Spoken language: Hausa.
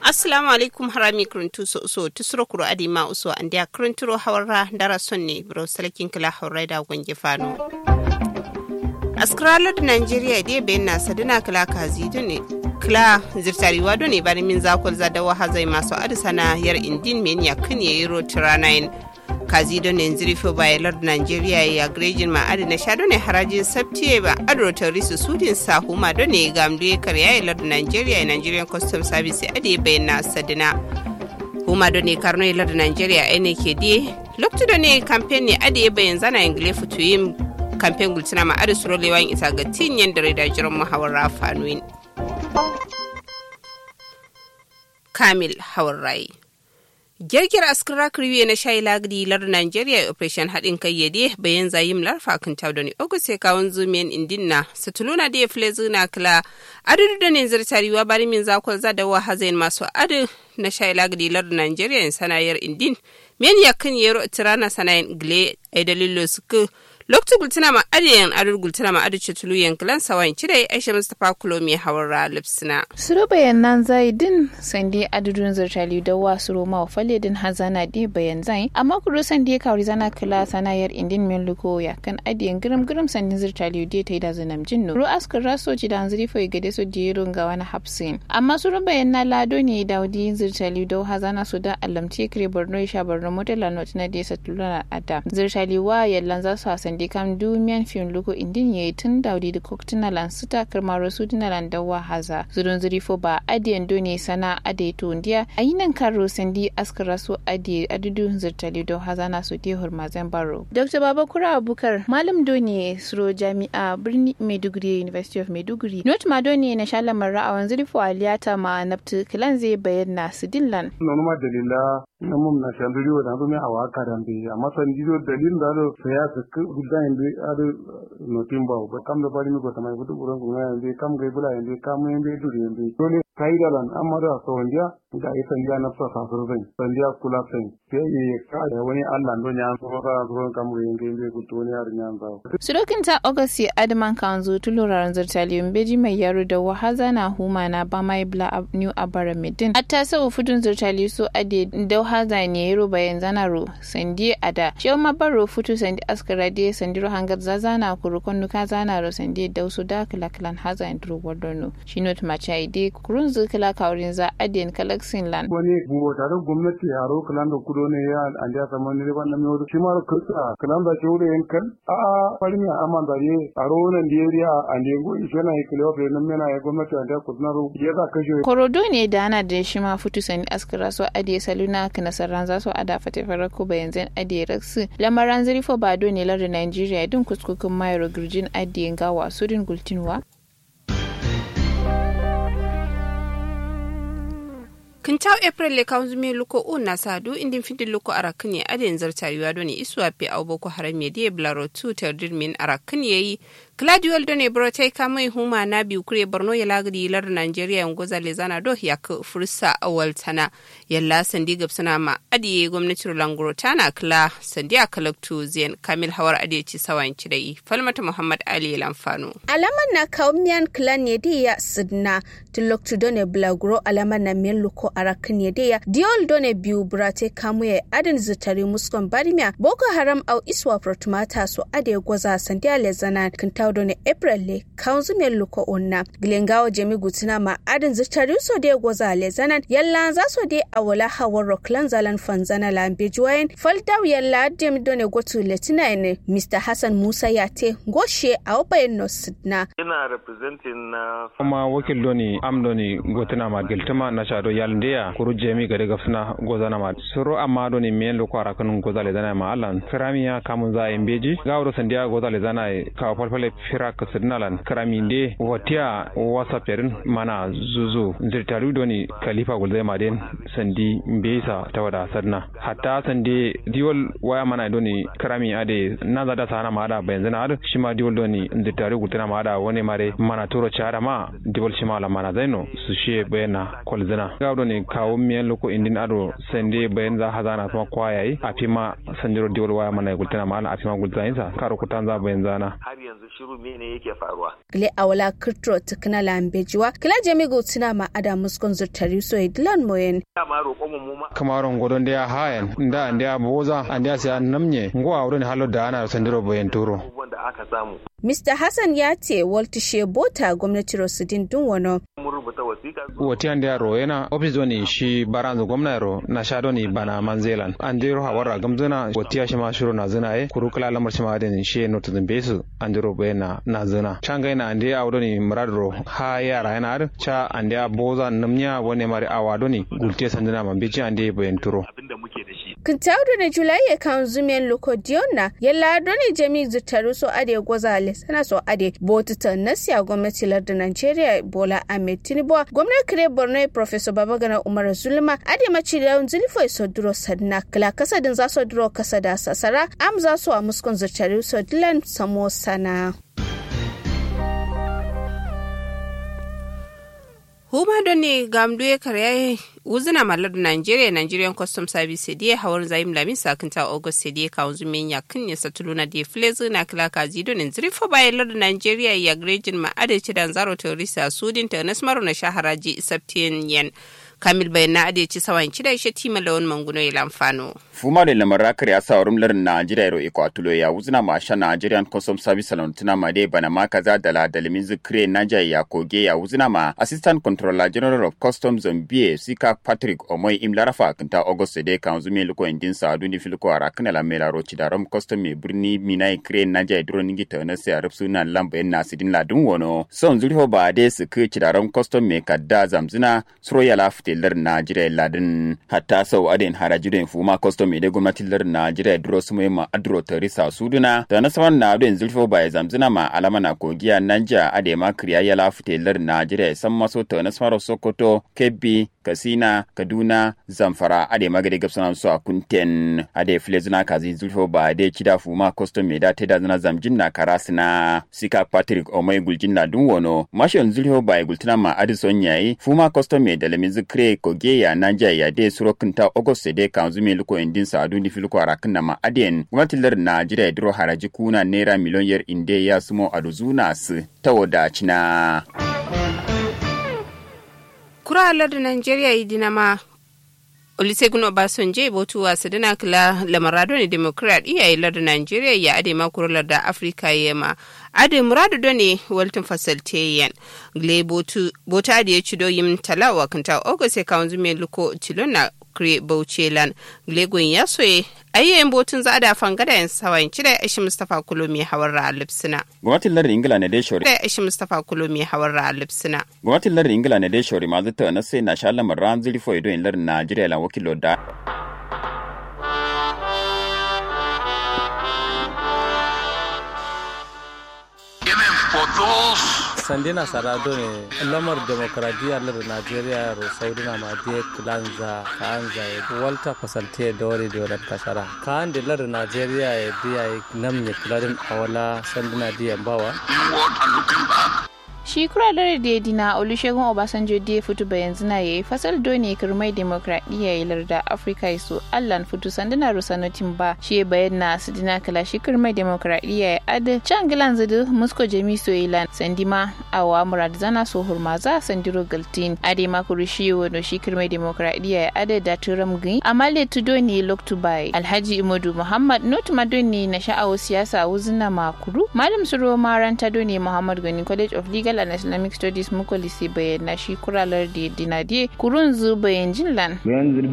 assalamu alaikum harami kuruntu so so tusuro kuro adi ma uso andia kurunturo hawarra dara sonne bro salakin kala hawrai da gonge fano askralar da nigeria dai bayan na sadina kala kazi ne kla zirtari wado ne bari min zakol zadawa hazai masu adisana yar indin men ya kan yayi rotiranayin kazi don ne zirfo bayalar da nigeria ya grejin ma adi na sha ne harajin sabtiye ba adro risu sudin sahuma don ne gamdu ya karya ya lardin nigeria nigerian custom service adi bayan na sadina huma don ne karno ya lardin nigeria ne ke die lokacin da ne kamfen ne adi bayan zana ingile fituyin kamfen gultina ma adi suro lewan isa ga tinyen da da jiran muhawar fanuin kamil hawarrai girgir askara kriwe na shayi lagdi lar nigeria operation haɗin kai yade bayan zayim larfa kan tau da ni ogu sai kawon zumiyan indinna satuluna da ya fule zuna kala adadu da ne zartariwa bari min zakon zadawa hazain masu adu na shayi lagdi lar nigeria sanayar indin men yakin yero tirana sanayin gle ai dalilo suku lokacin gultuna ma adiyan adur gultuna ma adu cetulu yankilan sawan cire aisha mustapha kulo mai hawar lipsina suro bayan nan zai din sandi adudun zirtali da wa suro ma fale din hazana di bayan zai amma kuro sandi kawri zana kila sanayar indin min luko ya kan adiyan girim girim sandi zirtali di ta yi da zanam jinnu ru askar raso ci da hanzari foi gade so jero ga wani hapsin amma suro bayan na lado ne da wadi zirtali da hazana su da alamci kire borno sha borno motela not na desa tuluna ada zirtali wa yallan za su hasan de kam dumiyan fin lugo indin ye tun daudi da koktina lan suta karmaro su dina lan dawa haza zurun zuri fo ba adiyan doni sana ade to ndiya ayinan karo sandi askara su ade adudu zirtali do haza na su de hurmazan baro dr babakura abukar malam doni suro jami'a birni maiduguri university of maiduguri not ma doni na shalamar ra'awan zuri fo aliyata ma naftu kilan zai bayyana su dillan nonuma dalila namum na shanduri wa dami awa karambe amma sandido dalil da do saya su gudda inde ado no timba ba kam da bari mi ko tamai gudu buran ko inde kam gai bula inde kam inde duri inde dole kaidalan amma da so wanja ga ita ya na sa sa so zai sandiya kula sai sai ye ka da wani Allah ndo nya so ka so kam gai inde inde ku to ne har nya ba surokin ta august adman kanzu tuluraran zurtaliyon beji mai yaro da wahaza na huma na ba mai bla new abara medin atta sau fudun zurtali so ade da haza ne yaro bayan zanaro sandi ada shi ma baro futu sandi askara de sandi ro hangar zazana kurukon nuka zana ro sandi da su da kala kalan haza en dro wardono shi not ma chai de kurun zu kala kaurin za aden kalaksin lan wani buwa tare gwamnati yaro kalan da kudo ne ya an ja saman ne ban nan yau shi ma kusa kalan da shi yin kan a farin ya aman da ye aro nan da ya an da go ishe na ikilo fe nan mena ya gwamnati an da kudna ro ya za kashe korodo ne da ana da shi ma futu sandi askara so ade saluna kana sarran za su ada fate farako bayan zan ade raksu lamaran zirifo ba do ne lar Nigeria din kuskukin mayar girjin ade gawa sudin gultinwa kintaw april le kan zume luko o na sadu indin fidin luko arakin ya adin zartariwa doni isuwa pe au boko haram ya die blaro tu terdir min arakin yayi Claudio Done Brotai kamai huma na biyu kure Borno ya lagadi lar Nigeria yan goza le zana do ya ka fursa awal tana yalla sandi gab suna ma adiye gwamnatin Langoro tana kla sandi a kalaktu zen Kamil Hawar adiye ci sawan ci dai Falmata Muhammad Ali Lamfano alaman na kaumiyan klan ne da ya sidna tuloktu done blagro alaman na men luko arakin ne da ya diol done biyu Brotai kamu ya adin zutari muskon barmiya Boko Haram au iswa protumata so adiye goza sandi a le zana kinta ne april le kanzu mai luko onna gilengawa jemi gutina ma adin zitari so de goza le zanan yalla za so de awala hawar rocklan zalan fanzana lambe juwayen faldaw yalla dem done gotu letina ne mr hassan musa yate goshe a obayen no sidna ina representing na kuma wakil doni am doni gotina ma giltama na shado yalndeya kuru jemi gade gafsina gozana ma suro amma doni men luko arakan goza le zana ma allan kramiya kamun za embeji gawro sandiya goza le zana ka falfale fira ka sidnalan karaminde watia wasa perin mana zuzu zirtaru doni khalifa gulzai maden sandi mbesa tawada sadna hatta sandi diwol waya mana doni karami ade na zada sana ma ada bayan zana adu shima diwol doni zirtaru gultana ma ada wani mare mana turo chara ma diwol shima la mana zaino su she bayana kolzina ga doni kawo miyan loko indin ado sandi bayan za hazana kuma kwayayi a fima sandiro diwol waya mana gultana ma ala a fima gulzayin sa karo kutan za bayan zana har yanzu shiru mene yake faruwa gile awala kirtro tukuna lambejiwa kila jami gotina ma ada muskon zurtari so idlan moyen dama roƙon mu ma kamaron godon da ya hayan da da ya boza an da sai namnye ngo awron halo da ana sandiro boyen turo abubuwan da aka samu Mr. Hassan ya ce Walter Shebota gwamnati Rosidin Dunwano mun rubuta wasiƙa woti an da ro yana office doni shi baranzo gwamna ro na sha doni bana manzelan an de ro hawara gamzuna woti ya shi ma shiro na zina e kuru kala lamar shi ma den shi no tudun besu an de ro boyena na zina changa ina an de awdoni murad ro ha yara yana ar cha an de boza namnya wone mari awadoni gulte sandina man beji an de boyen turo abinda muke da shi Kintaudu na Julai ya kan zumen loko diona yalla doni jami zutaru so ade gwaza sana so ade botu ta nasiya gwamnati lardin Nigeria Bola Ahmed Tinubu gwamnati kire Borno Professor Babagana Umar Zulma ade maci da zulfo so duro sadna kala kasadin za so duro kasada sasara am za so a muskon zutaru so dilan samo sana. huma don ne gamdu ya karya wuzina malar nigeria nigerian custom service da hawar zaim lamin sakinta august sai da kawun zumin ya kan ya satulu na da flezu na kila kazi don zirfa bayan lar nigeria ya grejin ma'ada ci dan zaro teresa sudin ta nasmaru na shaharaji isaptiyan yan kamil bayan na adeci sawan cida ishe tima lawan manguno ya lamfano. fuma da lamar rakar ya sa wurin larin Najeriya ro ikwatulo ya wuzina ma sha Nigerian Custom Service salon tuna ma dai bana ma kaza da la da limin zikre Naja ya koge ya wuzina ma Assistant Controller General of Customs Zambia Sika Patrick Omoy imlarafa kinta August da kan zume liko indin sa duni filko ara kana la mela ro da ram custom me birni mina kre Naja duro ningi ta na sai arab suna lamba yan nasidin ladun wono son zuriho ba dai su ke da ram custom me kadda zamzina suro ya lafte lar Najeriya ladin hatta sau adin harajiren fuma custom me da gwamnatin lar Najeriya duro su mai ma adro tarisa suduna da na saman na adin zulfo ba ya zamzina ma alama na kogiya Nanja ade ma kriya ya lafte lar Najeriya san maso ta na samaro Sokoto Kebbi Kasina Kaduna Zamfara ade magade gabsana su a kunten ade filezuna kazi zulfo ba ade kida fuma custom me da teda zana zamjin na karasina sika Patrick Omai guljin na dun wono mashon zulfo ba gultuna ma adison yayi fuma custom me da lamin zikre koge ya Nanja ya de surokunta August de kan zumi luko indin sa duni filko arakin na ma aden gwamnatin lar Najeriya duro haraji kuna naira miliyon yar inde ya sumo aduzuna su ta wadacina. kura lardin nigeria yi dinama olusegun obasanjo botu wasu dina kila lamarado ne democrat iyaye lardin nigeria ya ade makuru larda afirka yema ade muradu do ne waltin fasalteyan gle botu bota ade ya cido yim talawa kanta ogo se kawunzu me luko tilona kre bauchelan glegon ya soye ayyayin botun za da fangada yan sawayin cire ishi mustapha kulomi hawar ra lipsina gwamnatin lardin ingila na dai shori da ishi mustapha kulomi hawar ra lipsina gwamnatin lardin ingila na dai shori ma zata na sai na sha lamar ran zuri fo ido in lardin najeriya lan wakilo da sandina sarado ne lamar demokradiyya lar najeriya ro saudina ma de klanza kanza e walta fasalte dore dore kasara kan de lar najeriya e biya namne kladin awala sandina diya bawa shi kuralar da dina olusegun obasanjo da fitu bayan zina ya yi fasal doni kirmai demokradiyya ya larda afirka su allan fitu sanduna rusanotin ba shi bayan na su dina kala shi kirmai demokradiyya ya adi can gilan zidu musko jami soyilan sandima awa murad zana so hurmaza sandiro galtin ade makuru shi wano shi kirmai demokradiyya ya adi da turam gai amale tudoni loktubai alhaji imodu muhammad not madoni na sha'awo siyasa wuzina makuru malam suro maranta doni muhammad gani college of legal and islamic studies muko lise bayan na shi kuralar da dinadiye kurun zu bayan jinlan